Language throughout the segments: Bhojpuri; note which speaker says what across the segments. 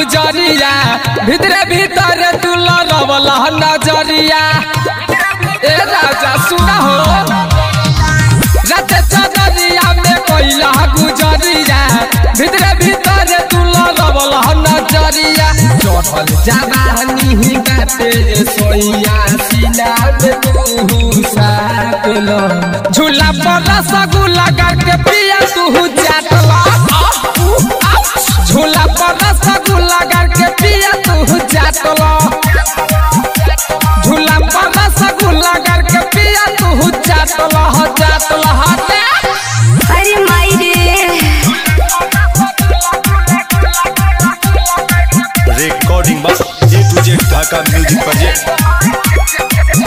Speaker 1: गुजरिया भितरे भीतर तू लड़वल नजरिया ए राजा सुना हो रत चदरिया में कोइला गुजरिया भितरे भीतर तू लड़वल नजरिया चढ़ल जवानी ही बाटे सोइया सीना में तू साटल झूला पर रसगुल्ला करके पिया तू चाटला झूला पर रसगुल्ला करके पिया तू चाटला झूला पर रसगुल्ला करके पिया तू चाटला हो चाटला हटे
Speaker 2: अरे माई रे
Speaker 3: रिकॉर्डिंग बस A to Z Dhaka music project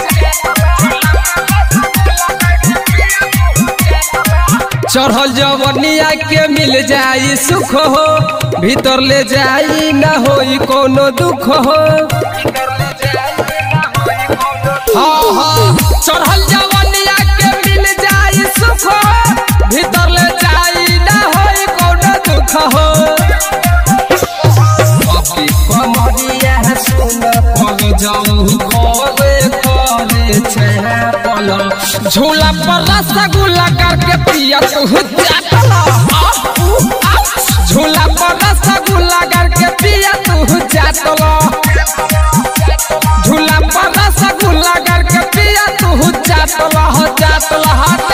Speaker 1: चढ़ल जवनिया के मिल जाई सुख हो भीतर ले जाई न होई कोनो दुख हो हाँ हाँ चढ़ल जवनिया के मिल जाई सुख हो भीतर ले जाई न होई कोनो दुख हो अभी कमरिया सुन पग जाऊ करे करे छापल झूला पर रसगुल्ला करके पिया तू चाटला झूला पर रसगुल्ला करके पिया तू चाटला झूला पर रसगुल्ला करके पिया तू चाटला हो चाटला हटे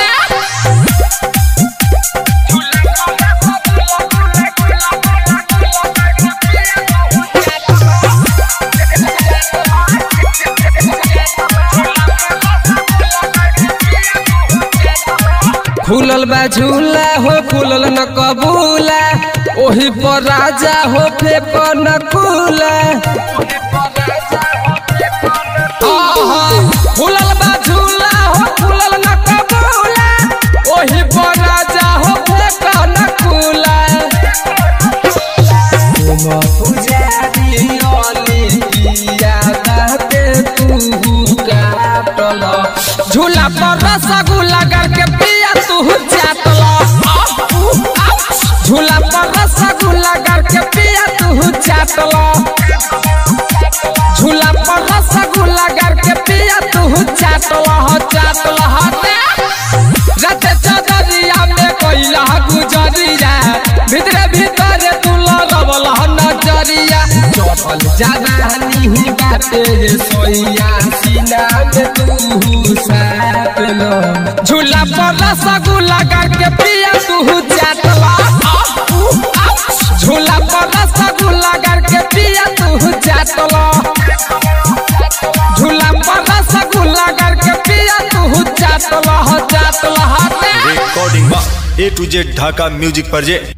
Speaker 1: खुलल बा झूला हो खुलल न कबूला ओही पर राजा हो फेक न कूला आहा, खुलल बा झूला हो खुलल न कबूला ओही पर राजा हो फेक न कूला तुम पुजारी अली पिया दाते तू काटल झूला पर रसगुल्ला करके पिया तू चाटला झूला पर रसगुल्ला करके पिया तू चाटला झूला पर रसगुल्ला करके पिया तू चाटला हो चाटला हटे रत चदरिया में कोइला गुजरिया भितरे भीतर तू लगवल नजरिया चढ़ल जवानी ही बाटे सोइया सीना में तू साटल झूला पर रसगुल्ला करके पिया तू चाटला झूला पर रसगुल्ला करके पिया तू चाटला झूला पर रसगुल्ला करके पिया तू चाटला हो चाटला हटे
Speaker 3: रिकॉर्डिंग बस A to Z Dhaka music project